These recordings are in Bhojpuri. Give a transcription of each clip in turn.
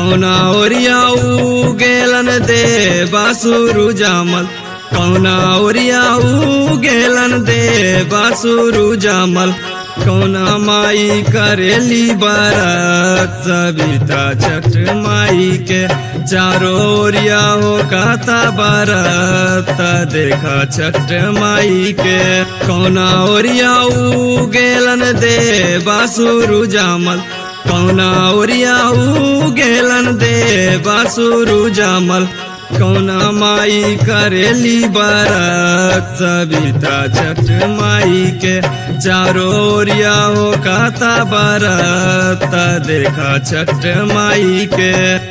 कौना ओरिया ऊ गेलन दे बासुरु जामल कौना ओरिया ऊ गेलन दे बासुरु जामल कौना माई करेली बारात सविता छठ माई के चारो ओरिया हो काता बारात देखा छठ माई के कौना ओरिया ऊ गेलन दे बासुरु जामल कौना ओरिया ऊ गेलन दे बासुरु जामल कौना माई करेली बारात सविता छठ माई के चारो ओरिया हो काता बारात देखा छठ माई के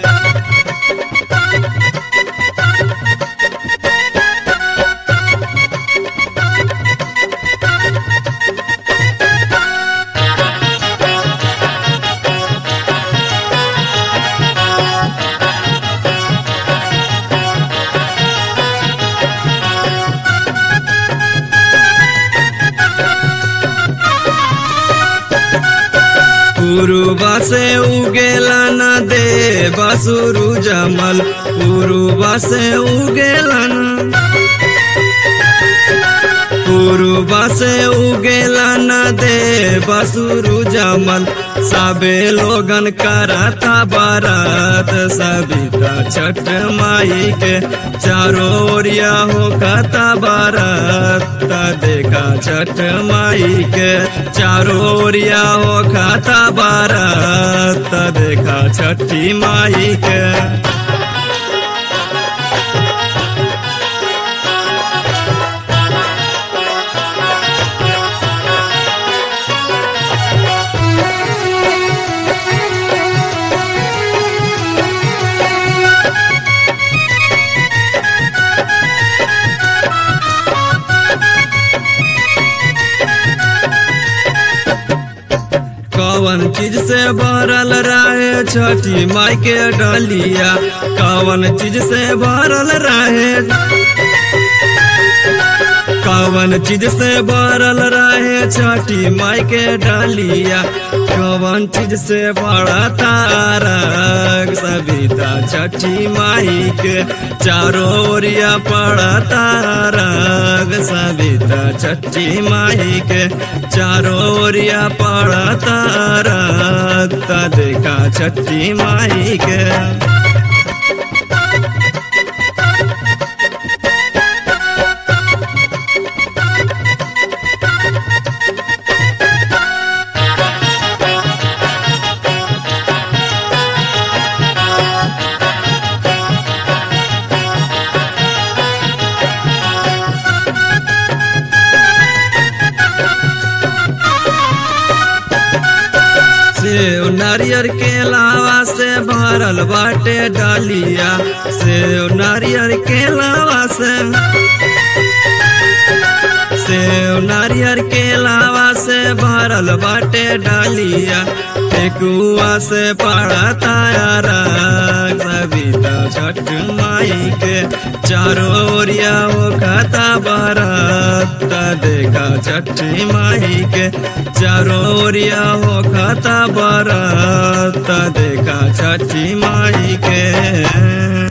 पूर्वा से उगेला न दे बासुरु जमल पूर्वा से उगेला न पूर्वा से उगेला न दे बासुरु जमल सबे लोगन करता बारात सविता छठ माई के चारो ओरिया हो खाता बारात देखा छठ माई के चारो ओरिया हो खाता बारात देखा छठी माई के कवन चीज से भरल रहे छठी माई के डलिया कवन चीज से भरल रहे कवन चीज से भरल रहे छठी माई के डलिया कवन चीज से बड़ा तारक सविता छठी माई के चारो ओरिया पड़ा तारक सविता छठी माई के चारो ओरिया पड़ा तारक देखा छठी माई के सेव नारियर के लावा से भरल बाटे डालिया सेव नारियर के लावा से सेव नारियर के लावा से भरल बाटे डालिया टेकुआ से पड़ा तारा सविता छठ माई के चारो ओरिया वो खाता बारात देखा छठी माई के चारो ओरिया हो खाता बारात देखा छठी माई के